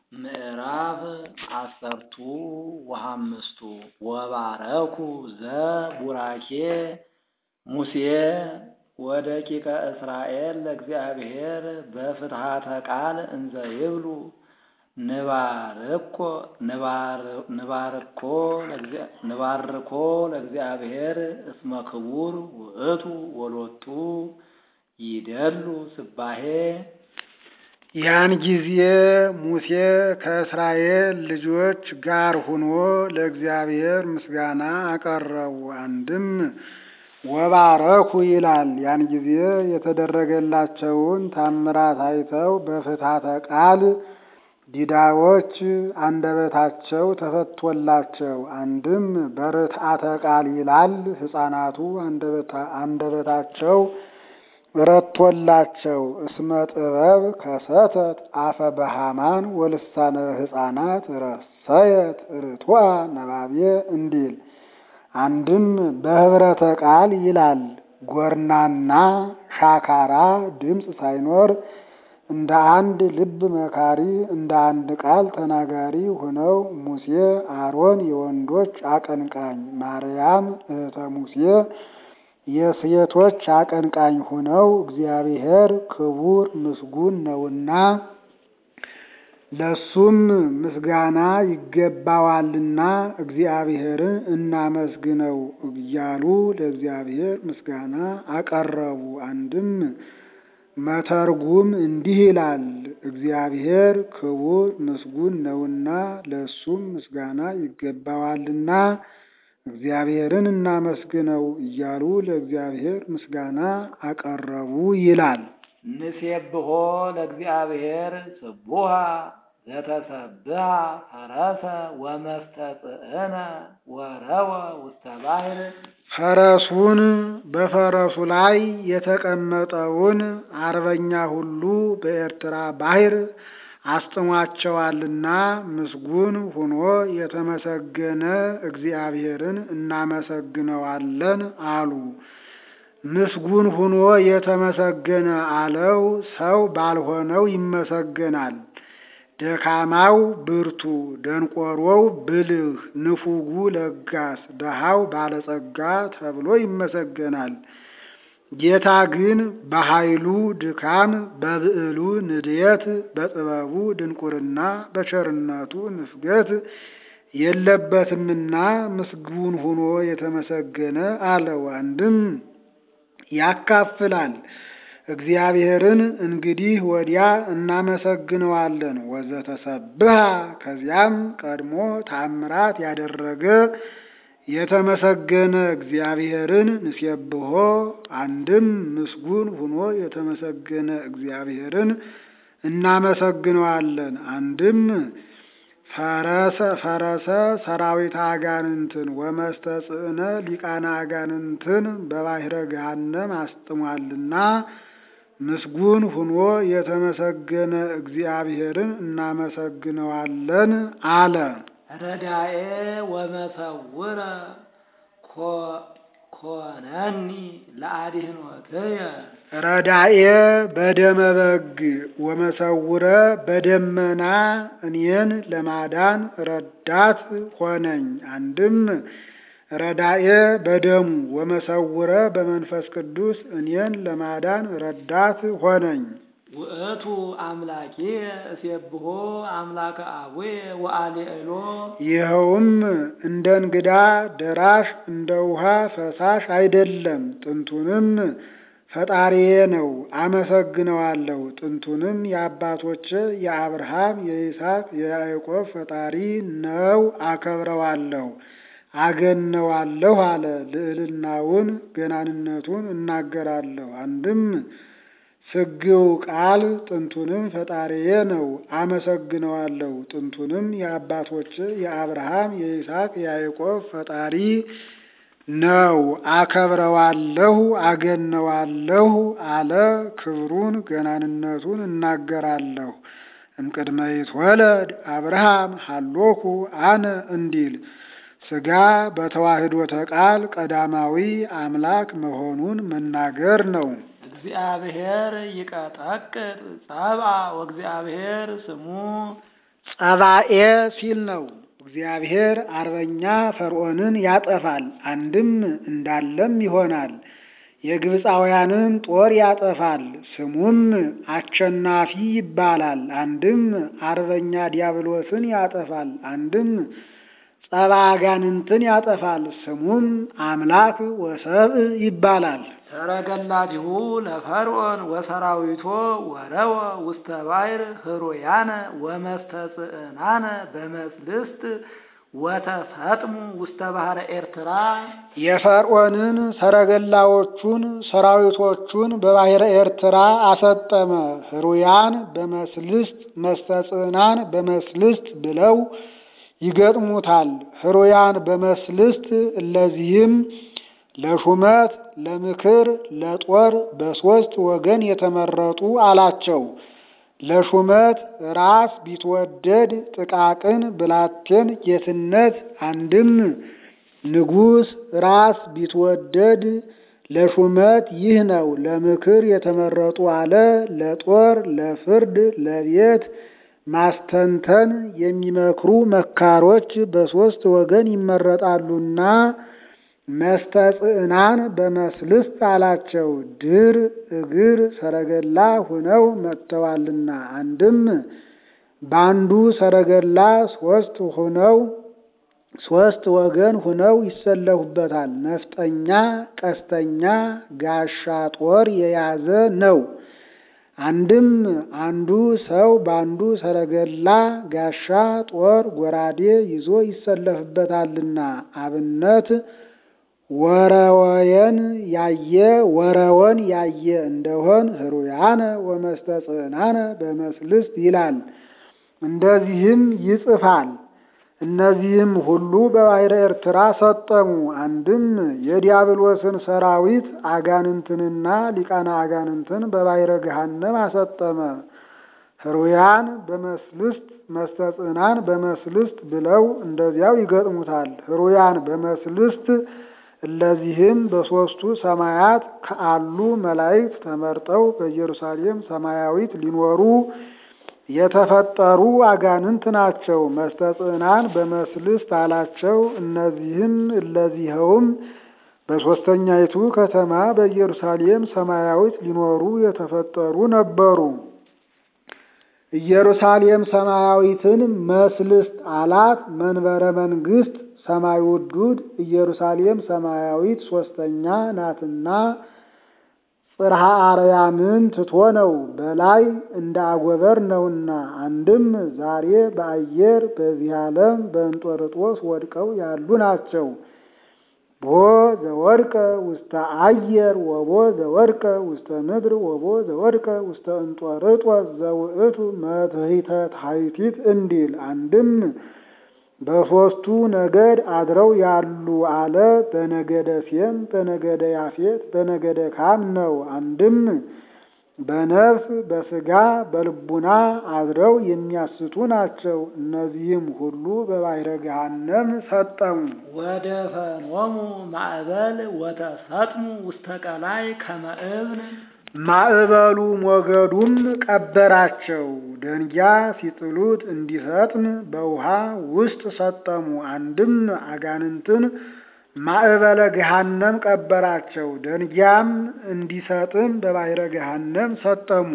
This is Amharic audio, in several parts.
ምዕራፍ አሰርቱ ወሐምስቱ ወባረኩ ዘቡራኬ ሙሴ ወደቂቀ እስራኤል ለእግዚአብሔር በፍትሐተ ቃል እንዘ ይብሉ ንባርኮ ንባርኮ ለእግዚአብሔር እስመ ክቡር ውእቱ ወሎቱ ይደሉ ስባሄ ያን ጊዜ ሙሴ ከእስራኤል ልጆች ጋር ሆኖ ለእግዚአብሔር ምስጋና አቀረቡ። አንድም ወባረኩ ይላል። ያን ጊዜ የተደረገላቸውን ታምራት አይተው በፍትሐተ ቃል ዲዳዎች አንደበታቸው ተፈቶላቸው። አንድም በርትዓተ ቃል ይላል። ሕፃናቱ አንደበታቸው ረቶላቸው። እስመ ጥበብ ከሰተት አፈ በሃማን ወልሳነ ሕፃናት ረሰየት ርቱዐ ነባቤ እንዲል። አንድም በህብረተ ቃል ይላል። ጎርናና ሻካራ ድምፅ ሳይኖር እንደ አንድ ልብ መካሪ እንደ አንድ ቃል ተናጋሪ ሆነው ሙሴ፣ አሮን የወንዶች አቀንቃኝ፣ ማርያም እህተ ሙሴ የሴቶች አቀንቃኝ ሆነው እግዚአብሔር ክቡር ምስጉን ነውና ለሱም ምስጋና ይገባዋልና እግዚአብሔርን እናመስግነው እያሉ ለእግዚአብሔር ምስጋና አቀረቡ። አንድም መተርጉም እንዲህ ይላል። እግዚአብሔር ክቡር ምስጉን ነውና ለሱም ምስጋና ይገባዋልና እግዚአብሔርን እናመስግነው እያሉ ለእግዚአብሔር ምስጋና አቀረቡ ይላል። ንሴብሖ ለእግዚአብሔር ስቡሃ ዘተሰብሐ ፈረሰ ወመስተጽእነ ወረወ ውስተ ባሕር ፈረሱን በፈረሱ ላይ የተቀመጠውን አርበኛ ሁሉ በኤርትራ ባሕር አስጥሟቸዋልና ምስጉን ሆኖ የተመሰገነ እግዚአብሔርን እናመሰግነዋለን አሉ። ምስጉን ሆኖ የተመሰገነ አለው ሰው ባልሆነው ይመሰገናል። ደካማው ብርቱ፣ ደንቆሮው ብልህ፣ ንፉጉ ለጋስ፣ ደሃው ባለጸጋ ተብሎ ይመሰገናል። ጌታ ግን በኃይሉ ድካም፣ በብዕሉ ንድየት፣ በጥበቡ ድንቁርና፣ በቸርነቱ ንፍገት የለበትምና ምስጉን ሆኖ የተመሰገነ አለው። አንድም ያካፍላል። እግዚአብሔርን እንግዲህ ወዲያ እናመሰግነዋለን። ወዘተሰብሐ ከዚያም ቀድሞ ታምራት ያደረገ የተመሰገነ እግዚአብሔርን ንሴብሖ አንድም ምስጉን ሆኖ የተመሰገነ እግዚአብሔርን እናመሰግነዋለን። አንድም ፈረሰ ፈረሰ ሰራዊት አጋንንትን ወመስተጽእነ ሊቃና አጋንንትን በባሕረ ገሃነም አስጥሟልና ምስጉን ሆኖ የተመሰገነ እግዚአብሔርን እናመሰግነዋለን አለ። ረዳኤ ወመሰውረ ኮነኒ ለአድኅኖትየ ረዳኤ በደመ በግ ወመሰውረ በደመና እኔን ለማዳን ረዳት ሆነኝ። አንድም ረዳኤ በደሙ ወመሰውረ በመንፈስ ቅዱስ እኔን ለማዳን ረዳት ሆነኝ። ውእቱ አምላኬ እሴብሖ አምላከ አቡየ ወአልዕሎ ይኸውም እንደ እንግዳ ደራሽ እንደ ውሃ ፈሳሽ አይደለም። ጥንቱንም ፈጣሪዬ ነው፣ አመሰግነዋለሁ። ጥንቱንም የአባቶች የአብርሃም የይስሐቅ የያዕቆብ ፈጣሪ ነው፣ አከብረዋለሁ፣ አገነዋለሁ አለ። ልዕልናውን ገናንነቱን እናገራለሁ። አንድም ስግው ቃል ጥንቱንም ፈጣሪዬ ነው፣ አመሰግነዋለሁ። ጥንቱንም የአባቶች የአብርሃም የይስሐቅ የያዕቆብ ፈጣሪ ነው አከብረዋለሁ አገነዋለሁ አለ። ክብሩን ገናንነቱን እናገራለሁ። እምቅድመ ይትወለድ አብርሃም ሀሎኩ አነ እንዲል ሥጋ በተዋህዶተ ቃል ቀዳማዊ አምላክ መሆኑን መናገር ነው። እግዚአብሔር ይቀጠቅጥ ጸብአ ወእግዚአብሔር ስሙ ጸባኤ ሲል ነው። እግዚአብሔር አርበኛ ፈርዖንን ያጠፋል፣ አንድም እንዳለም ይሆናል። የግብፃውያንን ጦር ያጠፋል፣ ስሙም አሸናፊ ይባላል። አንድም አርበኛ ዲያብሎስን ያጠፋል፣ አንድም ጸባ አጋንንትን ያጠፋል፣ ስሙም አምላክ ወሰብእ ይባላል። ሰረገላቲሁ ለፈርዖን ወሰራዊቶ ወረወ ውስተ ባሕር ህሩያነ ወመስተጽእናነ በመስልስት ወተፈጥሙ ውስተ ባሕረ ኤርትራ የፈርዖንን ሰረገላዎቹን ሰራዊቶቹን በባሕረ ኤርትራ አሰጠመ። ህሩያን በመስልስት መስተጽናን በመስልስት ብለው ይገጥሙታል። ህሩያን በመስልስት እለዚህም ለሹመት ለምክር ለጦር በሦስት ወገን የተመረጡ አላቸው። ለሹመት ራስ ቢትወደድ ጥቃቅን ብላቴን ጌትነት አንድም ንጉሥ ራስ ቢትወደድ ለሹመት ይህ ነው። ለምክር የተመረጡ አለ። ለጦር ለፍርድ ለቤት ማስተንተን የሚመክሩ መካሮች በሦስት ወገን ይመረጣሉና መስተጽዕናን በመስልስት አላቸው። ድር እግር ሰረገላ ሁነው መጥተዋልና አንድም በአንዱ ሰረገላ ሶስት ሁነው ሶስት ወገን ሁነው ይሰለፉበታል። ነፍጠኛ፣ ቀስተኛ፣ ጋሻ ጦር የያዘ ነው። አንድም አንዱ ሰው በአንዱ ሰረገላ ጋሻ ጦር ጎራዴ ይዞ ይሰለፍበታልና አብነት ወረወየን ያየ ወረወን ያየ እንደሆን ህሩያነ ወመስተጽናነ በመስልስት ይላል። እንደዚህም ይጽፋል። እነዚህም ሁሉ በባሕረ ኤርትራ ሰጠሙ። አንድም የዲያብሎስን ሰራዊት አጋንንትንና ሊቃና አጋንንትን በባሕረ ገሃነም አሰጠመ። ህሩያን በመስልስት መስተጽናን በመስልስት ብለው እንደዚያው ይገጥሙታል። ህሩያን በመስልስት እለዚህም በሦስቱ ሰማያት ከአሉ መላእክት ተመርጠው በኢየሩሳሌም ሰማያዊት ሊኖሩ የተፈጠሩ አጋንንት ናቸው። መስተጽናን በመስልስት አላቸው። እነዚህም እለዚኸውም በሦስተኛይቱ ከተማ በኢየሩሳሌም ሰማያዊት ሊኖሩ የተፈጠሩ ነበሩ። ኢየሩሳሌም ሰማያዊትን መስልስት አላት። መንበረ መንግስት ሰማይ ውዱድ ኢየሩሳሌም ሰማያዊት ሶስተኛ ናትና ጽርሐ አርያምን ትቶ ነው በላይ እንደ አጎበር ነውና። አንድም ዛሬ በአየር በዚህ ዓለም በእንጦርጦስ ወድቀው ያሉ ናቸው። ቦ ዘወድቀ ውስተ አየር ወቦ ዘወድቀ ውስተ ምድር ወቦ ዘወድቀ ውስተ እንጦርጦስ ዘውእቱ መትሕተ ታሕቲት እንዲል አንድም በሦስቱ ነገድ አድረው ያሉ አለ። በነገደ ሴም፣ በነገደ ያፌት፣ በነገደ ካም ነው። አንድም በነፍስ በሥጋ በልቡና አድረው የሚያስቱ ናቸው። እነዚህም ሁሉ በባሕረ ገሃነም ሰጠሙ። ወደ ፈኖሙ ማዕበል ወተሰጥሙ ውስተ ቀላይ ከመ እብን ማዕበሉ ሞገዱም ቀበራቸው። ደንጊያ ሲጥሉት እንዲሰጥም በውሃ ውስጥ ሰጠሙ። አንድም አጋንንትን ማዕበለ ገሃነም ቀበራቸው። ደንጊያም እንዲሰጥም በባሕረ ገሃነም ሰጠሙ።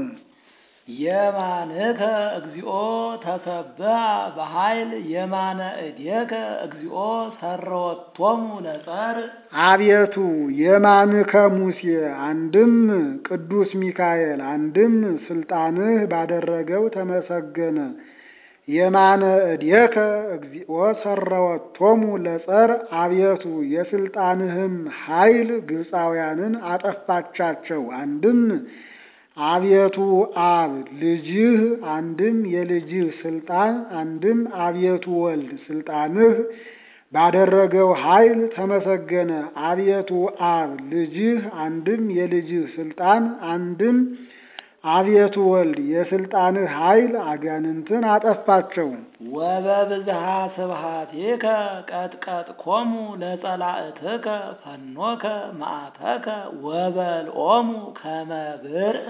የማንከ እግዚኦ ተሰብአ በኃይል የማነ እዴከ እግዚኦ ሰረወቶሙ ለጸር አቤቱ የማንከ ሙሴ አንድም ቅዱስ ሚካኤል አንድም ስልጣንህ ባደረገው ተመሰገነ። የማነ እዴከ እግዚኦ ሰረወቶሙ ለጸር አቤቱ የስልጣንህም ኃይል ግብፃውያንን አጠፋቻቸው። አንድም አቤቱ አብ ልጅህ አንድም የልጅህ ስልጣን አንድም አቤቱ ወልድ ስልጣንህ ባደረገው ኃይል ተመሰገነ። አቤቱ አብ ልጅህ አንድም የልጅህ ስልጣን አንድም አቤቱ ወልድ የስልጣንህ ኃይል አጋንንትን አጠፋቸው። ወበብዝሃ ስብሐቲከ ቀጥቀጥኮሙ ለጸላእትከ ፈኖከ መዓተከ ወበልኦሙ ከመ ብርዕ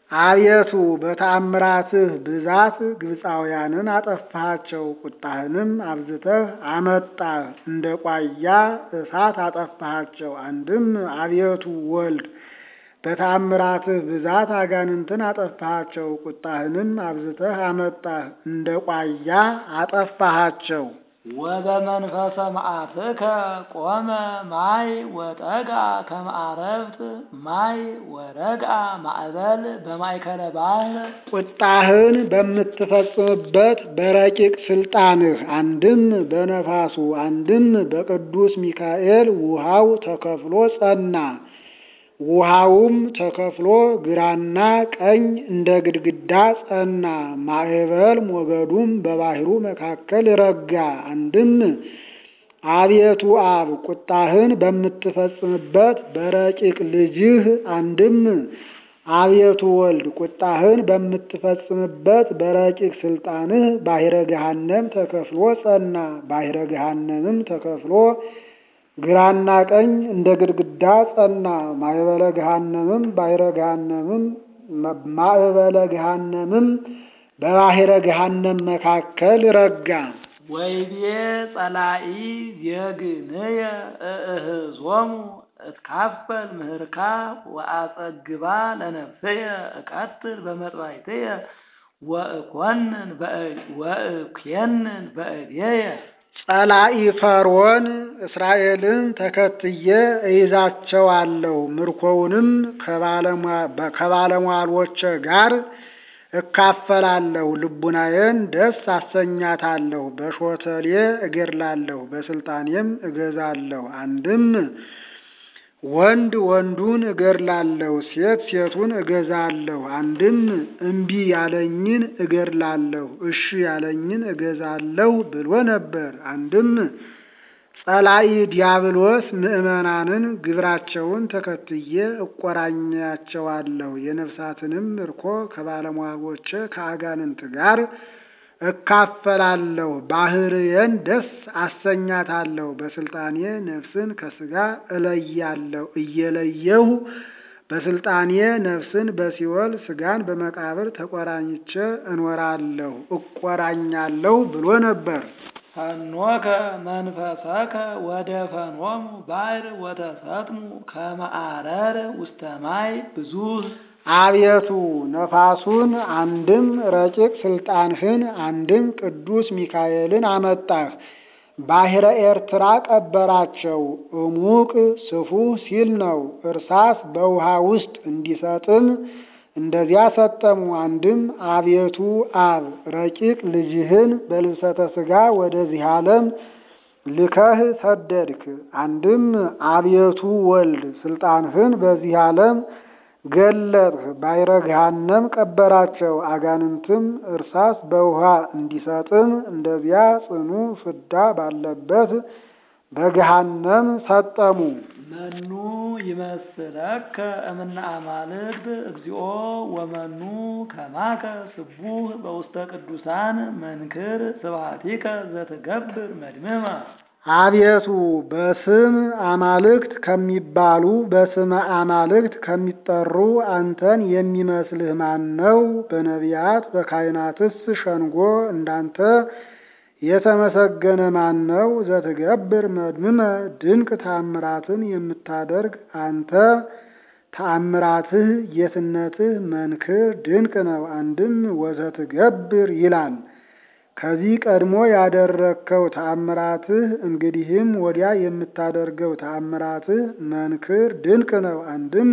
አቤቱ በተአምራትህ ብዛት ግብፃውያንን አጠፋሃቸው፣ ቁጣህንም አብዝተህ አመጣህ፣ እንደ ቋያ እሳት አጠፋሃቸው። አንድም አቤቱ ወልድ በተአምራትህ ብዛት አጋንንትን አጠፋሃቸው፣ ቁጣህንም አብዝተህ አመጣህ፣ እንደ ቋያ አጠፋሃቸው። ወበመንፈሰ መዓትከ ቆመ ማይ ወጠጋ ከመ አረብት ማይ ወረግአ ማዕበል በማእከለ ባሕር ቁጣህን በምትፈጽምበት በረቂቅ ስልጣንህ አንድም በነፋሱ አንድም በቅዱስ ሚካኤል ውሃው ተከፍሎ ጸና። ውሃውም ተከፍሎ ግራና ቀኝ እንደ ግድግዳ ጸና። ማዕበል ሞገዱም በባሕሩ መካከል ረጋ። አንድም አቤቱ አብ ቁጣህን በምትፈጽምበት በረቂቅ ልጅህ አንድም አቤቱ ወልድ ቁጣህን በምትፈጽምበት በረቂቅ ስልጣንህ ባሕረ ገሃነም ተከፍሎ ጸና። ባሕረ ገሃነምም ተከፍሎ ግራና ቀኝ እንደ ግድግዳ ጸና። ማዕበለ ገሃነምም ባሕረ ገሃነምም ማዕበለ ገሃነምም በባሕረ ገሃነም መካከል ረጋ። ወይቤ ጸላኢ ዜግንየ እእህዞሙ እትካፈል ምህርካ ወአጸግባ ለነፍስየ እቀትል በመጥባይትየ ወእኮንን ወእኬንን በእዴየ ጸላኢ ፈርዖን እስራኤልን ተከትዬ እይዛቸዋለሁ፣ ምርኮውንም ከባለሟሎቼ ጋር እካፈላለሁ፣ ልቡናዬን ደስ አሰኛታለሁ፣ በሾተሌ እገድላለሁ፣ በስልጣኔም እገዛለሁ። አንድም ወንድ ወንዱን እገድላለሁ፣ ሴት ሴቱን እገዛለሁ። አንድም እምቢ ያለኝን እገድላለሁ፣ እሺ ያለኝን እገዛለሁ ብሎ ነበር። አንድም ጸላኢ ዲያብሎስ ምዕመናንን ግብራቸውን ተከትዬ እቆራኛቸዋለሁ፣ የነፍሳትንም ምርኮ ከባለሟሎቼ ከአጋንንት ጋር እካፈላለሁ፣ ባሕርዬን ደስ አሰኛታለሁ፣ በስልጣኔ ነፍስን ከሥጋ እለያለሁ፣ እየለየሁ በስልጣኔ ነፍስን በሲኦል ሥጋን በመቃብር ተቆራኝቼ እኖራለሁ እቆራኛለሁ ብሎ ነበር። ፈኖከ መንፈሰከ ወደ ፈኖሙ ባሕር ወተሰጥሙ ከመ አረር ውስተ ማይ ብዙኅ አቤቱ ነፋሱን አንድም ረቂቅ ስልጣንህን አንድም ቅዱስ ሚካኤልን አመጣህ። ባሕረ ኤርትራ ቀበራቸው። እሙቅ ስፉህ ሲል ነው። እርሳስ በውሃ ውስጥ እንዲሰጥም እንደዚያ ሰጠሙ። አንድም አቤቱ አብ ረቂቅ ልጅህን በልብሰተ ሥጋ ወደዚህ ዓለም ልከህ ሰደድክ። አንድም አቤቱ ወልድ ስልጣንህን በዚህ ዓለም ገለጥህ። ባሕረ ገሃነም ቀበራቸው። አጋንንትም እርሳስ በውሃ እንዲሰጥም እንደዚያ ጽኑ ፍዳ ባለበት በገሃነም ሰጠሙ። መኑ ይመስለከ እምነ አማልክት እግዚኦ ወመኑ ከማከ ስቡህ በውስተ ቅዱሳን መንክር ስብሐቲከ ዘትገብር መድምመ አቤቱ በስም አማልክት ከሚባሉ በስመ አማልክት ከሚጠሩ አንተን የሚመስልህ ማን ነው? በነቢያት በካህናትስ ሸንጎ እንዳንተ የተመሰገነ ማን ነው? ዘትገብር መድምመ ድንቅ ተአምራትን የምታደርግ አንተ ተአምራትህ ጌትነትህ መንክር ድንቅ ነው። አንድም ወዘትገብር ይላል። ከዚህ ቀድሞ ያደረግከው ተአምራትህ እንግዲህም ወዲያ የምታደርገው ተአምራትህ መንክር ድንቅ ነው። አንድም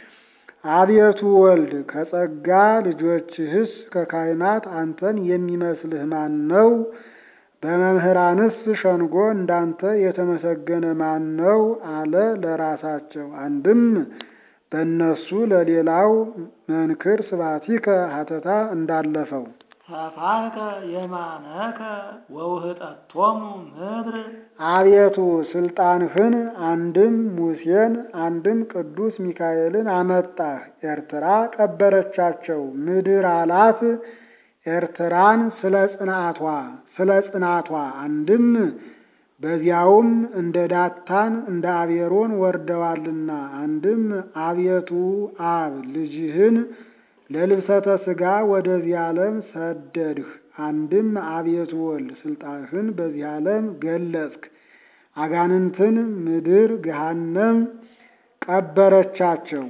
አቤቱ ወልድ ከጸጋ ልጆችህስ ከካህናት አንተን የሚመስልህ ማን ነው? በመምህራንስ ሸንጎ እንዳንተ የተመሰገነ ማን ነው? አለ ለራሳቸው። አንድም በእነሱ ለሌላው መንክር ስብሐቲከ ሀተታ እንዳለፈው ሰፋከ የማነከ ወውህጠቶሙ ምድር አቤቱ ስልጣንህን አንድም ሙሴን አንድም ቅዱስ ሚካኤልን አመጣህ። ኤርትራ ቀበረቻቸው። ምድር አላት ኤርትራን ስለ ጽናቷ ስለ ጽናቷ አንድም በዚያውም እንደ ዳታን እንደ አቤሮን ወርደዋልና። አንድም አቤቱ አብ ልጅህን ለልብሰተ ሥጋ ወደዚህ ዓለም ሰደድህ። አንድም አቤቱ ወልድ ስልጣንህን በዚህ ዓለም ገለጽክ። አጋንንትን ምድር ገሃነም ቀበረቻቸው።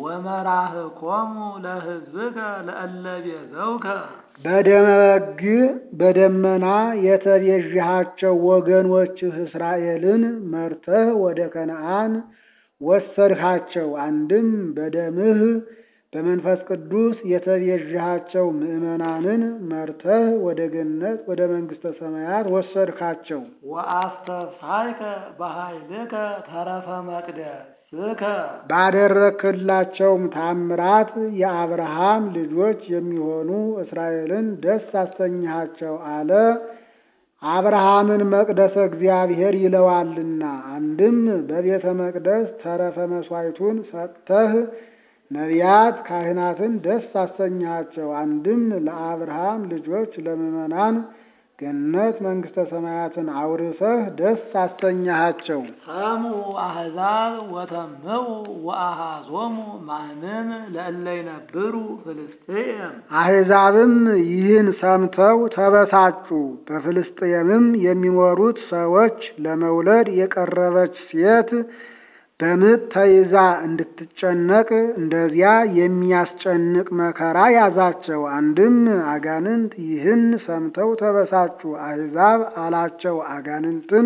ወመራህኮሙ ለሕዝብከ ለእለ ቤዘውከ በደመ በግ በደመና የተቤዥሃቸው ወገኖችህ እስራኤልን መርተህ ወደ ከነዓን ወሰድሃቸው። አንድም በደምህ በመንፈስ ቅዱስ የተቤዥሃቸው ምዕመናንን መርተህ ወደ ገነት ወደ መንግሥተ ሰማያት ወሰድካቸው። ወአስተስሐይከ በኃይልከ ተረፈ መቅደስከ ባደረክላቸውም ታምራት የአብርሃም ልጆች የሚሆኑ እስራኤልን ደስ አሰኝሃቸው አለ። አብርሃምን መቅደሰ እግዚአብሔር ይለዋልና። አንድም በቤተ መቅደስ ተረፈ መሥዋዕቱን ሰጥተህ ነቢያት ካህናትን ደስ አሰኝሃቸው። አንድም ለአብርሃም ልጆች ለምዕመናን ገነት መንግሥተ ሰማያትን አውርሰህ ደስ አሰኝሃቸው። ሰሙ አሕዛብ ወተምው ወአሃዞሙ ማንም ለእለ ይነብሩ ፍልስጥኤም አሕዛብም ይህን ሰምተው ተበሳጩ። በፍልስጥኤምም የሚኖሩት ሰዎች ለመውለድ የቀረበች ሴት በምጥ ተይዛ እንድትጨነቅ እንደዚያ የሚያስጨንቅ መከራ ያዛቸው። አንድም አጋንንት ይህን ሰምተው ተበሳጩ። አሕዛብ አላቸው አጋንንትን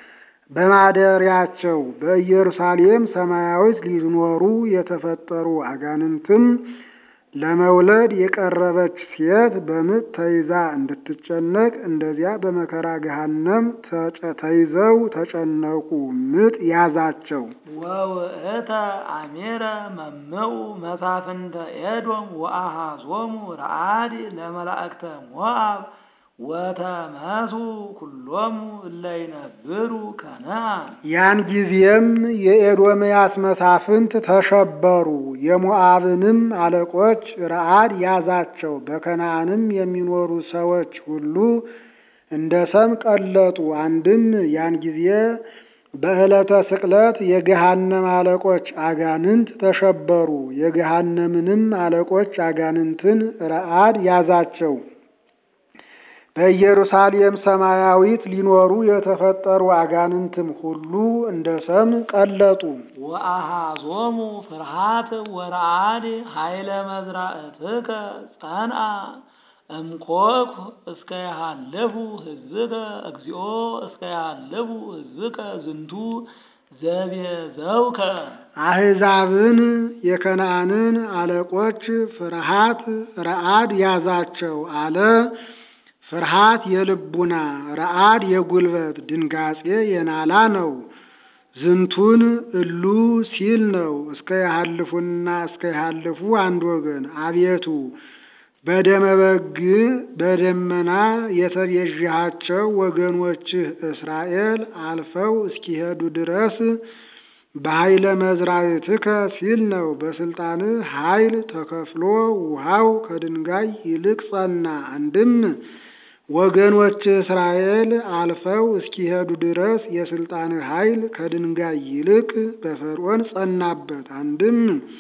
በማደሪያቸው በኢየሩሳሌም ሰማያዊት ሊኖሩ የተፈጠሩ አጋንንትም ለመውለድ የቀረበች ሴት በምጥ ተይዛ እንድትጨነቅ እንደዚያ በመከራ ገሃነም ተይዘው ተጨነቁ። ምጥ ያዛቸው። ወውእተ አሜረ መምኡ መሳፍንተ ኤዶም ወአሃዞሙ ረአድ ለመላእክተ ሞአብ ወተመሱ ኩሎሙ እለ ይነብሩ ከነዓን ያን ጊዜም የኤዶምያስ መሳፍንት ተሸበሩ። የሞዓብንም አለቆች ረአድ ያዛቸው። በከነዓንም የሚኖሩ ሰዎች ሁሉ እንደ ሰም ቀለጡ። አንድም ያን ጊዜ በዕለተ ስቅለት የገሃነም አለቆች አጋንንት ተሸበሩ። የገሃነምንም አለቆች አጋንንትን ረአድ ያዛቸው። በኢየሩሳሌም ሰማያዊት ሊኖሩ የተፈጠሩ አጋንንትም ሁሉ እንደ ሰም ቀለጡ። ወአሃዞሙ ፍርሃት ወረአድ ኃይለ መዝራእትከ ጸንአ እምኮኩ እስከ ያሃልፉ ሕዝብከ እግዚኦ እስከ ያሃልፉ ሕዝብከ ዝንቱ ዘቤዘውከ አሕዛብን የከነዓንን አለቆች ፍርሃት ረአድ ያዛቸው አለ። ፍርሃት የልቡና ረአድ የጉልበት ድንጋጼ የናላ ነው። ዝንቱን እሉ ሲል ነው። እስከ ያሃልፉና እስከ ያሃልፉ አንድ ወገን አቤቱ በደመ በግ በደመና የተቤዥሃቸው ወገኖችህ እስራኤል አልፈው እስኪሄዱ ድረስ በኃይለ መዝራዕትከ ሲል ነው። በስልጣንህ ኃይል ተከፍሎ ውሃው ከድንጋይ ይልቅ ጸና። አንድም ወገኖች እስራኤል አልፈው እስኪሄዱ ድረስ የስልጣንህ ኃይል ከድንጋይ ይልቅ በፈርዖን ጸናበት። አንድም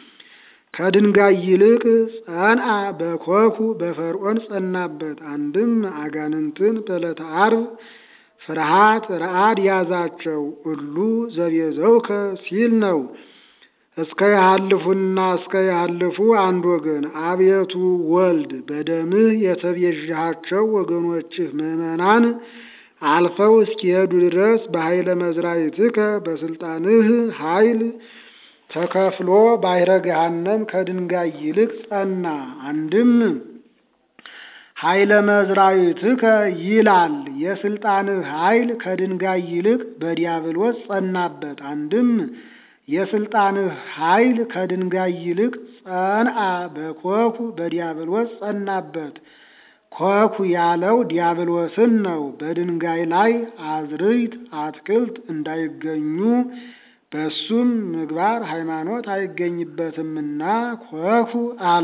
ከድንጋይ ይልቅ ጸንአ በኮኩ በፈርዖን ጸናበት። አንድም አጋንንትን በዕለተ ዓርብ ፍርሃት ረአድ ያዛቸው እሉ ዘቤዘውከ ሲል ነው። እስከ ያሃልፉና እስከ ያሃልፉ አንድ ወገን አቤቱ ወልድ በደምህ የተቤዥሃቸው ወገኖችህ ምዕመናን አልፈው እስኪሄዱ ድረስ በኃይለ መዝራዕትከ በስልጣንህ ኃይል ተከፍሎ ባሕረ ገሃነም ከድንጋይ ይልቅ ጸና። አንድም ኃይለ መዝራዕትከ ይላል የስልጣንህ ኃይል ከድንጋይ ይልቅ በዲያብሎስ ጸናበት። አንድም የስልጣንህ ኃይል ከድንጋይ ይልቅ ጸንአ በኮኩ በዲያብሎስ ጸናበት። ኮኩ ያለው ዲያብሎስን ነው። በድንጋይ ላይ አዝርዕት አትክልት እንዳይገኙ በሱም ምግባር ሃይማኖት አይገኝበትምና ኮኩ አለው።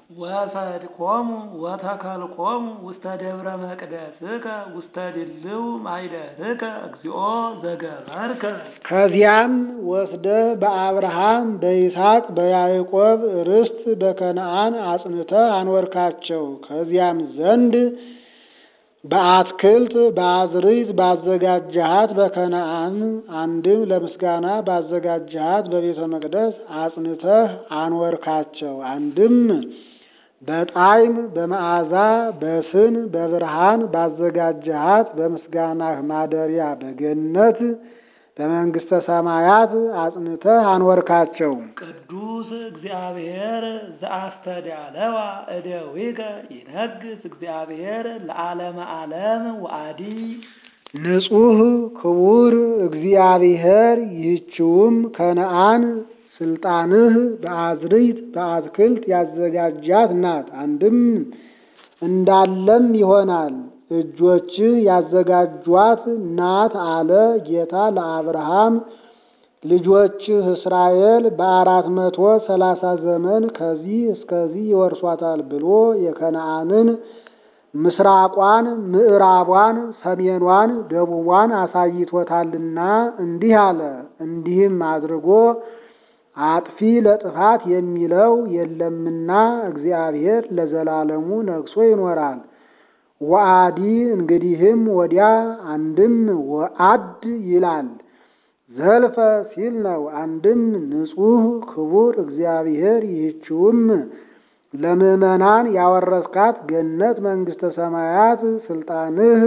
ወሰድኮሙ ወተከልኮሙ ውስተ ደብረ መቅደስከ ውስተ ድልው ማይደርከ እግዚኦ ዘገበርከ ከዚያም ወስደህ በአብርሃም በይስሐቅ በያዕቆብ ርስት በከነዓን አጽንተህ አኖርካቸው። ከዚያም ዘንድ በአትክልት በአዝርዕት ባዘጋጀሃት በከነዓን አንድም ለምስጋና ባዘጋጀሃት በቤተ መቅደስ አጽንተህ አኖርካቸው። አንድም በጣዕም በመዓዛ በስን በብርሃን ባዘጋጀሃት በምስጋናህ ማደሪያ በገነት በመንግሥተ ሰማያት አጽንተህ አኖርካቸው። ቅዱስ እግዚአብሔር ዘአስተዳለዋ እደዊከ ይነግስ እግዚአብሔር ለዓለመ ዓለም ወአዲ ንጹሕ ክቡር እግዚአብሔር ይህችውም ከነዓን ስልጣንህ በአዝርዕት በአትክልት ያዘጋጃት ናት። አንድም እንዳለም ይሆናል እጆችህ ያዘጋጇት ናት አለ ጌታ ለአብርሃም። ልጆችህ እስራኤል በአራት መቶ ሰላሳ ዘመን ከዚህ እስከዚህ ይወርሷታል ብሎ የከነዓንን ምስራቋን፣ ምዕራቧን፣ ሰሜኗን፣ ደቡቧን አሳይቶታልና እንዲህ አለ። እንዲህም አድርጎ አጥፊ ለጥፋት የሚለው የለምና እግዚአብሔር ለዘላለሙ ነግሶ ይኖራል። ወአዲ እንግዲህም ወዲያ አንድም ወአድ ይላል ዘልፈ ሲል ነው። አንድም ንጹሕ ክቡር እግዚአብሔር ይህችውም ለምዕመናን ያወረስካት ገነት መንግሥተ ሰማያት ስልጣንህ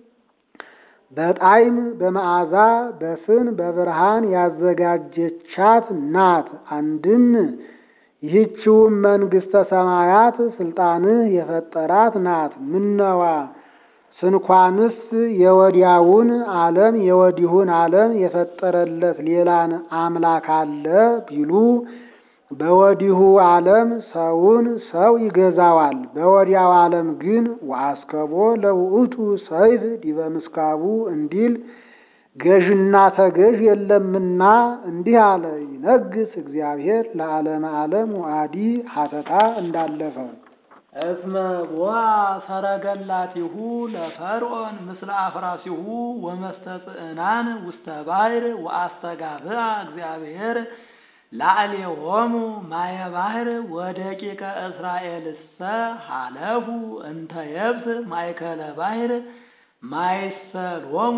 በጣዕም በመዓዛ በስን በብርሃን ያዘጋጀቻት ናት። አንድም ይህችውም መንግሥተ ሰማያት ስልጣንህ የፈጠራት ናት። ምነዋ ስንኳንስ የወዲያውን ዓለም የወዲሁን ዓለም የፈጠረለት ሌላን አምላክ አለ ቢሉ በወዲሁ ዓለም ሰውን ሰው ይገዛዋል። በወዲያው ዓለም ግን ወአስከቦ ለውእቱ ሰይፍ ዲበ ምስካቡ እንዲል ገዥና ተገዥ የለምና እንዲህ አለ። ይነግስ እግዚአብሔር ለዓለመ ዓለም ወአዲ ሀተታ እንዳለፈ እስመ ቦአ ሰረገላቲሁ ለፈርዖን ምስለ አፍራሲሁ ወመስተጽዕናን ውስተ ባሕር ወአስተጋብአ እግዚአብሔር ላዕሌሆሙ ማየ ባሕር ወደቂቀ እስራኤልሰ ሀለፉ እንተ የብስ ማእከለ ባሕር ማይሰሎሙ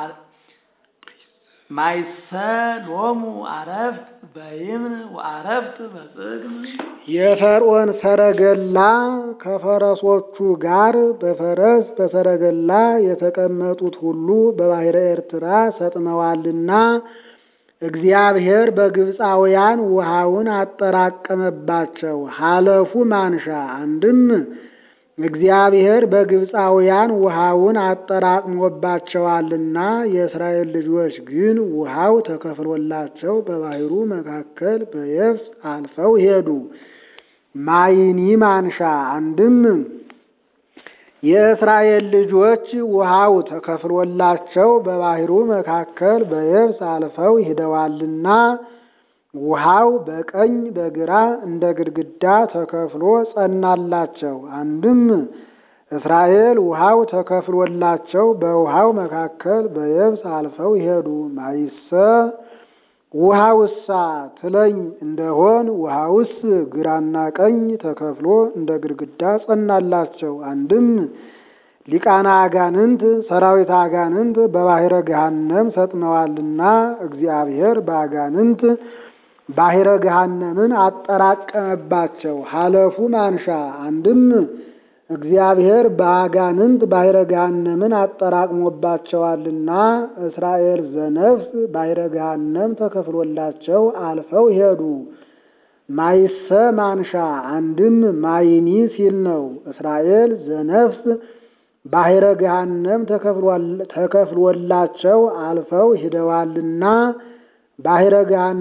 ማይሰሎሙ አረፍት በይምን ወአረፍት በጽግም የፈርዖን ሰረገላ ከፈረሶቹ ጋር በፈረስ በሰረገላ የተቀመጡት ሁሉ በባሕረ ኤርትራ ሰጥመዋልና እግዚአብሔር በግብፃውያን ውሃውን አጠራቀመባቸው። ሀለፉ ማንሻ አንድም እግዚአብሔር በግብፃውያን ውሃውን አጠራቅሞባቸዋልና የእስራኤል ልጆች ግን ውሃው ተከፍሎላቸው በባሕሩ መካከል በየብስ አልፈው ሄዱ። ማይኒ ማንሻ አንድም የእስራኤል ልጆች ውሃው ተከፍሎላቸው በባሕሩ መካከል በየብስ አልፈው ሂደዋልና ውሃው በቀኝ በግራ እንደ ግድግዳ ተከፍሎ ጸናላቸው። አንድም እስራኤል ውሃው ተከፍሎላቸው በውሃው መካከል በየብስ አልፈው ሄዱ። ማይሰ ውሃውሳ ትለኝ እንደሆን ውሃውስ ግራና ቀኝ ተከፍሎ እንደ ግድግዳ ጸናላቸው። አንድም ሊቃና አጋንንት ሰራዊት አጋንንት በባሕረ ገሃነም ሰጥመዋልና እግዚአብሔር በአጋንንት ባሕረ ገሃነምን አጠራቀመባቸው። ሀለፉ ማንሻ አንድም እግዚአብሔር በአጋንንት ባሕረ ገሃነምን አጠራቅሞባቸዋልና እስራኤል ዘነፍስ ባሕረ ገሃነም ተከፍሎላቸው አልፈው ሄዱ። ማይሰ ማንሻ አንድም ማይኒ ሲል ነው። እስራኤል ዘነፍስ ባሕረ ገሃነም ተከፍሎላቸው አልፈው ሂደዋልና ባሕረ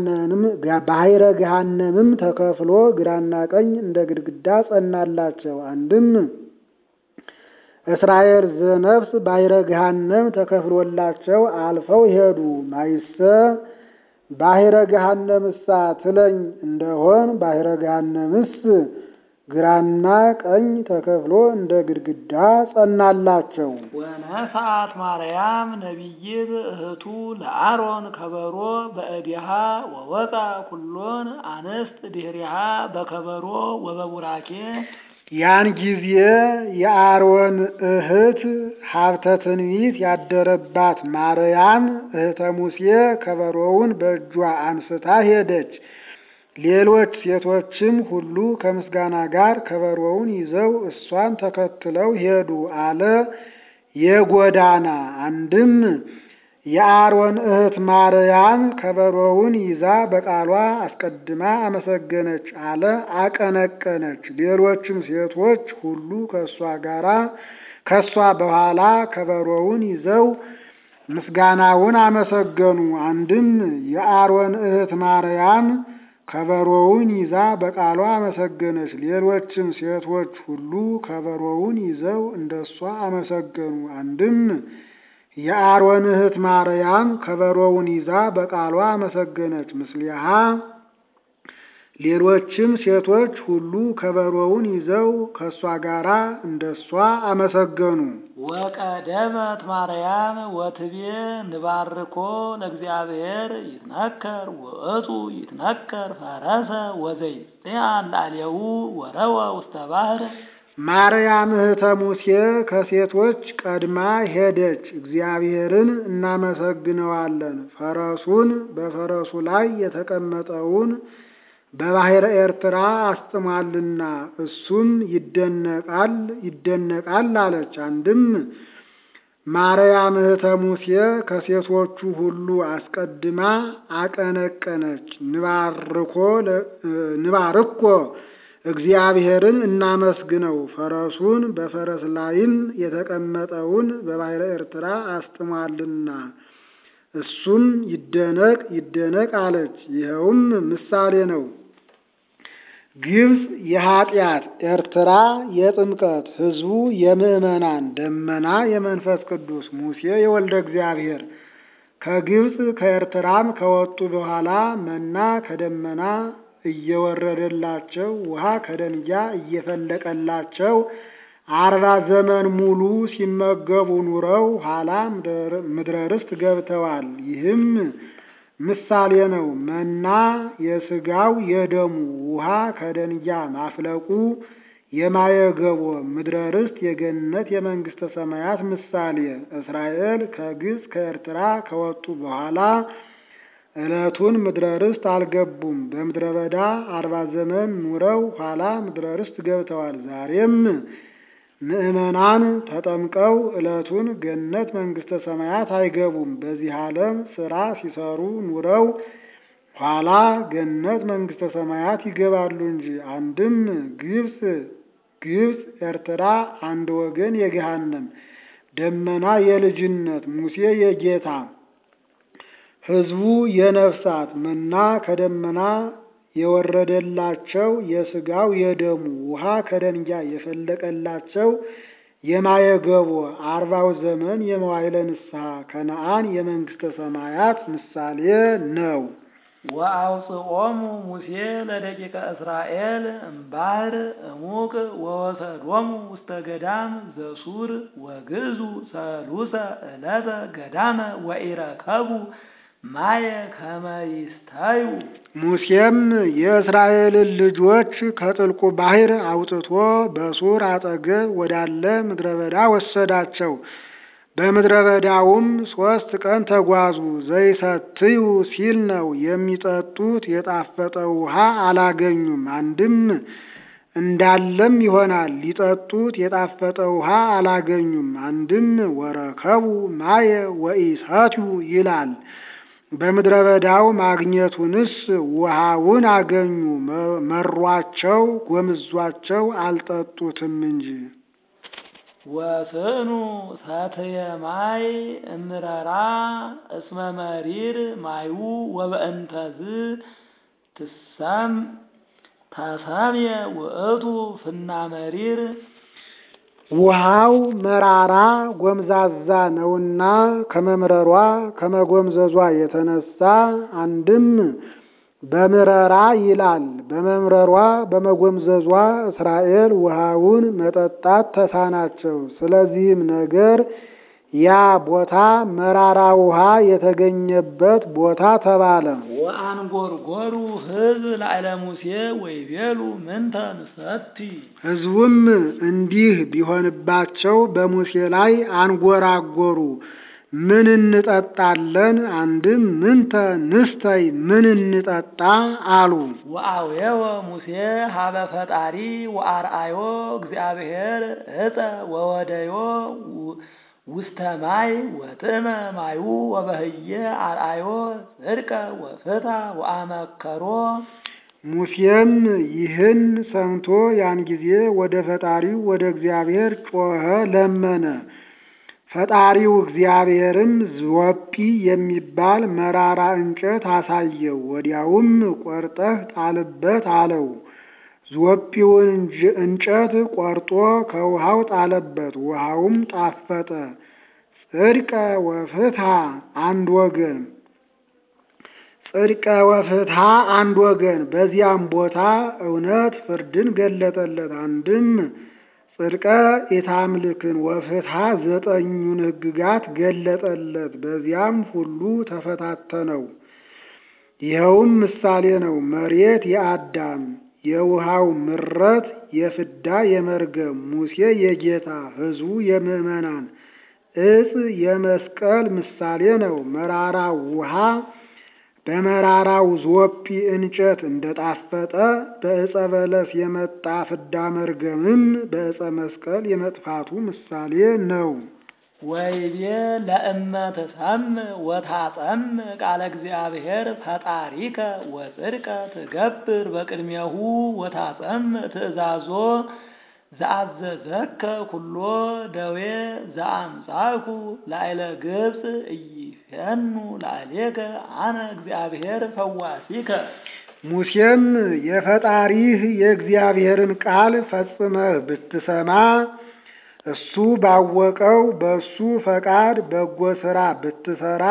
ገሃነምም ተከፍሎ ግራና ቀኝ እንደ ግድግዳ ጸናላቸው። አንድም እስራኤል ዘነፍስ ባሕረ ገሃነም ተከፍሎላቸው አልፈው ሄዱ። ማይሰ ባሕረ ገሃነምሳ ትለኝ እንደሆን ባሕረ ገሃነምስ ግራና ቀኝ ተከፍሎ እንደ ግድግዳ ጸናላቸው። ወነሳት ማርያም ነቢይት እህቱ ለአሮን ከበሮ በእዲሃ ወወጣ ኩሎን አንስት ድህሪሃ በከበሮ ወበቡራኬ ያን ጊዜ የአሮን እህት ሀብተ ትንቢት ያደረባት ማርያም እህተ ሙሴ ከበሮውን በእጇ አንስታ ሄደች። ሌሎች ሴቶችም ሁሉ ከምስጋና ጋር ከበሮውን ይዘው እሷን ተከትለው ሄዱ አለ። የጎዳና አንድም የአሮን እህት ማርያም ከበሮውን ይዛ በቃሏ አስቀድማ አመሰገነች አለ፣ አቀነቀነች። ሌሎችም ሴቶች ሁሉ ከእሷ ጋራ ከእሷ በኋላ ከበሮውን ይዘው ምስጋናውን አመሰገኑ። አንድም የአሮን እህት ማርያም ከበሮውን ይዛ በቃሏ አመሰገነች። ሌሎችም ሴቶች ሁሉ ከበሮውን ይዘው እንደሷ አመሰገኑ። አንድም የአሮን እህት ማርያም ከበሮውን ይዛ በቃሏ አመሰገነች። ምስሊሃ ሌሎችም ሴቶች ሁሉ ከበሮውን ይዘው ከእሷ ጋራ እንደሷ አመሰገኑ። ወቀደመት ማርያም ወትቤ ንባርኮ ለእግዚአብሔር ይትነከር ውእቱ ይትነከር ፈረሰ ወዘይጽአን ላዕሌሁ ወረወ ውስተ ባሕር ማርያም እህተ ሙሴ ከሴቶች ቀድማ ሄደች። እግዚአብሔርን እናመሰግነዋለን፣ ፈረሱን በፈረሱ ላይ የተቀመጠውን በባሕረ ኤርትራ አስጥሟልና እሱም ይደነቃል ይደነቃል አለች። አንድም ማርያም እህተ ሙሴ ከሴቶቹ ሁሉ አስቀድማ አቀነቀነች። ንባርኮ ንባርኮ እግዚአብሔርን እናመስግነው ፈረሱን በፈረስ ላይም የተቀመጠውን በባሕረ ኤርትራ አስጥሟልና እሱም ይደነቅ ይደነቅ አለች። ይኸውም ምሳሌ ነው። ግብፅ የኃጢአት ኤርትራ የጥምቀት ሕዝቡ የምዕመናን ደመና የመንፈስ ቅዱስ ሙሴ የወልደ እግዚአብሔር ከግብፅ ከኤርትራም ከወጡ በኋላ መና ከደመና እየወረደላቸው ውሃ ከደንጊያ እየፈለቀላቸው አርባ ዘመን ሙሉ ሲመገቡ ኑረው ኋላ ምድረ ርስት ገብተዋል። ይህም ምሳሌ ነው። መና የስጋው የደሙ ውሃ ከደንጊያ ማፍለቁ የማየገቦ ምድረ ርስት የገነት የመንግስተ ሰማያት ምሳሌ። እስራኤል ከግብፅ ከኤርትራ ከወጡ በኋላ ዕለቱን ምድረ ርስት አልገቡም። በምድረ በዳ አርባ ዘመን ኑረው ኋላ ምድረ ርስት ገብተዋል። ዛሬም ምዕመናን ተጠምቀው ዕለቱን ገነት መንግስተ ሰማያት አይገቡም። በዚህ ዓለም ስራ ሲሰሩ ኑረው ኋላ ገነት መንግስተ ሰማያት ይገባሉ እንጂ። አንድም ግብፅ ግብፅ ኤርትራ አንድ ወገን የገሃነም ደመና የልጅነት ሙሴ የጌታ ሕዝቡ የነፍሳት መና ከደመና የወረደላቸው የስጋው የደሙ ውሃ ከደንጊያ የፈለቀላቸው የማየገቦ አርባው ዘመን የመዋዕለ ንስሐ ከነአን የመንግስተ ሰማያት ምሳሌ ነው። ወአውፅኦሙ ሙሴ ለደቂቀ እስራኤል እምባሕር እሙቅ ወወሰዶሙ ውስተ ገዳም ዘሱር ወግዕዙ ሰሉሰ ዕለተ ገዳመ ወኢረከቡ ማየ ከመ ይስተዩ። ሙሴም የእስራኤልን ልጆች ከጥልቁ ባሕር አውጥቶ በሱር አጠገብ ወዳለ ምድረ በዳ ወሰዳቸው። በምድረ በዳውም ሦስት ቀን ተጓዙ። ዘይሰትዩ ሲል ነው። የሚጠጡት የጣፈጠ ውሃ አላገኙም። አንድም እንዳለም ይሆናል። ሊጠጡት የጣፈጠ ውሃ አላገኙም። አንድም ወረከቡ ማየ ወኢሰትዩ ይላል። በምድረ በዳው ማግኘቱንስ ውሃውን አገኙ። መሯቸው፣ ጎምዟቸው አልጠጡትም እንጂ። ወስኑ ሰትየ ማይ እምረራ እስመ መሪር ማዩ ወበእንተዝ ትሰም ተሰምየ ውእቱ ፍና መሪር ውሃው መራራ ጎምዛዛ ነውና ከመምረሯ ከመጎምዘዟ የተነሳ አንድም በምረራ ይላል። በመምረሯ በመጎምዘዟ እስራኤል ውሃውን መጠጣት ተሳናቸው። ስለዚህም ነገር ያ ቦታ መራራ ውሃ የተገኘበት ቦታ ተባለ። ወአንጎርጎሩ ሕዝብ ላዕለ ሙሴ ወይቤሉ ምንተ ንሰቲ ሕዝቡም እንዲህ ቢሆንባቸው በሙሴ ላይ አንጎራጎሩ። ምን እንጠጣለን? አንድም ምንተ ንስተይ ምን እንጠጣ አሉ። ወአውየወ ሙሴ ሀበ ፈጣሪ ወአርአዮ እግዚአብሔር እፀ ወወደዮ ውስተ ማይ ወጥመ ማዩ ወበህየ አርአዮ ጽድቀ ወፍታ ወአመከሮ ሙሴም ይህን ሰምቶ ያን ጊዜ ወደ ፈጣሪው ወደ እግዚአብሔር ጮኸ፣ ለመነ። ፈጣሪው እግዚአብሔርም ዝወጲ የሚባል መራራ እንጨት አሳየው። ወዲያውም ቆርጠህ ጣልበት አለው። ዝወጲውን እንጨት ቆርጦ ከውሃው ጣለበት። ውሃውም ጣፈጠ። ጽድቀ ወፍትሐ አንድ ወገን ጽድቀ ወፍትሐ አንድ ወገን። በዚያም ቦታ እውነት ፍርድን ገለጠለት። አንድም ጽድቀ ኢታምልክን ወፍትሐ ዘጠኙን ሕግጋት ገለጠለት። በዚያም ሁሉ ተፈታተነው። ይኸውም ምሳሌ ነው። መሬት የአዳም የውሃው ምረት የፍዳ የመርገም ሙሴ የጌታ ሕዝቡ የምዕመናን እጽ የመስቀል ምሳሌ ነው። መራራው ውሃ በመራራው ዞጲ እንጨት እንደጣፈጠ በዕፀ በለስ የመጣ ፍዳ መርገምም በዕፀ መስቀል የመጥፋቱ ምሳሌ ነው። ወይቤ ለእመ ትሰምዕ ወታጸምዕ ቃለ እግዚአብሔር ፈጣሪከ ወጽድቀ ትገብር በቅድሜሁ ወታጸምዕ ትእዛዞ ዘአዘዘከ ኩሎ ደዌ ዘአምጻእኩ ላዕለ ግብፅ ኢይፌኑ ላዕሌከ አነ እግዚአብሔር ፈዋሲከ። ሙሴም የፈጣሪህ የእግዚአብሔርን ቃል ፈጽመህ ብትሰማ እሱ ባወቀው በእሱ ፈቃድ በጎ ሥራ ብትሰራ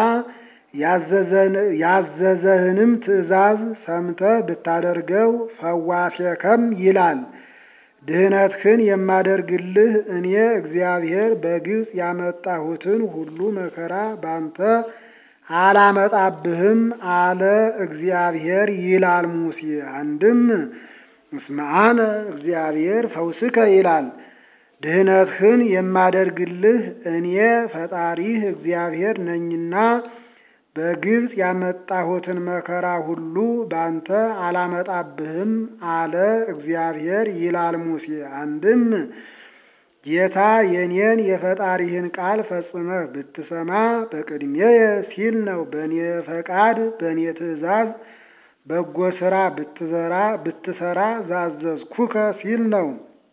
ያዘዘህንም ትእዛዝ ሰምተህ ብታደርገው ፈዋሴከም ይላል። ድህነትህን የማደርግልህ እኔ እግዚአብሔር በግብፅ ያመጣሁትን ሁሉ መከራ ባንተ አላመጣብህም አለ እግዚአብሔር ይላል ሙሴ። አንድም እስመ አነ እግዚአብሔር ፈውስከ ይላል። ድህነትህን የማደርግልህ እኔ ፈጣሪህ እግዚአብሔር ነኝና በግብፅ ያመጣሁትን መከራ ሁሉ ባንተ አላመጣብህም አለ እግዚአብሔር ይላል ሙሴ። አንድም ጌታ የኔን የፈጣሪህን ቃል ፈጽመህ ብትሰማ በቅድሜየ ሲል ነው። በእኔ ፈቃድ በእኔ ትእዛዝ በጎ ሥራ ብትዘራ ብትሰራ ዛዘዝኩከ ሲል ነው።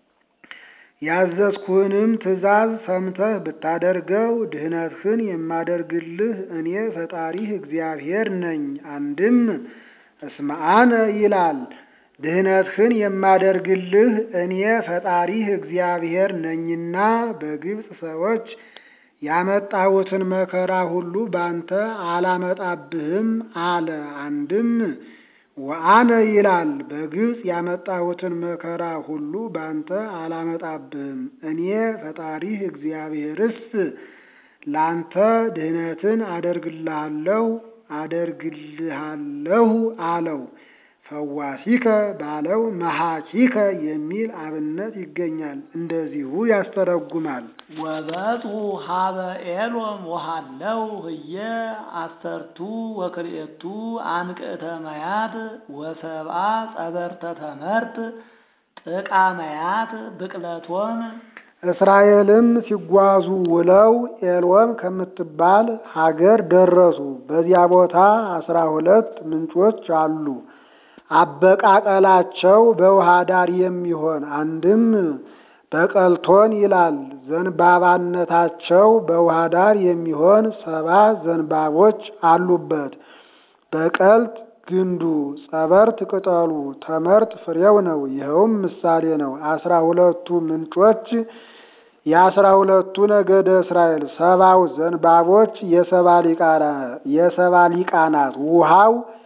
ያዘዝኩህንም ትእዛዝ ሰምተህ ብታደርገው ድህነትህን የማደርግልህ እኔ ፈጣሪህ እግዚአብሔር ነኝ። አንድም እስመ አነ ይላል። ድህነትህን የማደርግልህ እኔ ፈጣሪህ እግዚአብሔር ነኝና በግብፅ ሰዎች ያመጣሁትን መከራ ሁሉ ባንተ አላመጣብህም አለ። አንድም ወአነ ይላል። በግብፅ ያመጣሁትን መከራ ሁሉ ባንተ አላመጣብህም። እኔ ፈጣሪህ እግዚአብሔርስ ላንተ ድህነትን አደርግልሃለሁ አደርግልሃለሁ አለው። ፈዋሲከ ባለው መሐኪከ የሚል አብነት ይገኛል። እንደዚሁ ያስተረጉማል። ወበጡ ሀበ ኤሎም ወሃለው ህየ አሰርቱ ወክልኤቱ አንቅዕተ መያት ወሰብአ ጸበርተ ተመርት ጥቃ መያት ብቅለቶን እስራኤልም ሲጓዙ ውለው ኤልወም ከምትባል ሀገር ደረሱ። በዚያ ቦታ አስራ ሁለት ምንጮች አሉ። አበቃቀላቸው በውሃ ዳር የሚሆን አንድም በቀልቶን ይላል። ዘንባባነታቸው በውሃ ዳር የሚሆን ሰባ ዘንባቦች አሉበት። በቀልት ግንዱ፣ ጸበርት ቅጠሉ፣ ተመርት ፍሬው ነው። ይኸውም ምሳሌ ነው። አስራ ሁለቱ ምንጮች የአስራ ሁለቱ ነገደ እስራኤል፣ ሰባው ዘንባቦች የሰባ ሊቃናት ውሃው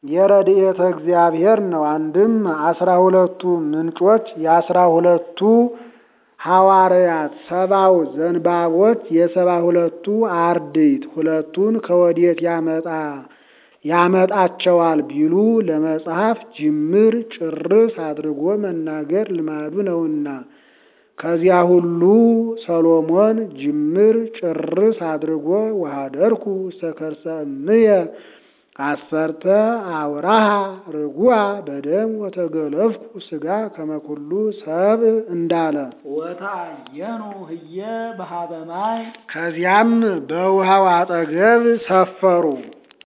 የረድኤተ እግዚአብሔር ነው። አንድም አስራ ሁለቱ ምንጮች የአስራ ሁለቱ ሐዋርያት ሰባው ዘንባቦች የሰባ ሁለቱ አርድእት ሁለቱን ከወዴት ያመጣ ያመጣቸዋል ቢሉ ለመጽሐፍ ጅምር ጭርስ አድርጎ መናገር ልማዱ ነውና ከዚያ ሁሉ ሰሎሞን ጅምር ጭርስ አድርጎ ወሀደርኩ ውስተ ከርሰ እምየ አሰርተ አውራሃ ርጉአ በደም ወተገለፍኩ ሥጋ ከመኩሉ ሰብ እንዳለ ወታየኑ ህየ በሀበ ማይ ከዚያም በውሃው አጠገብ ሰፈሩ።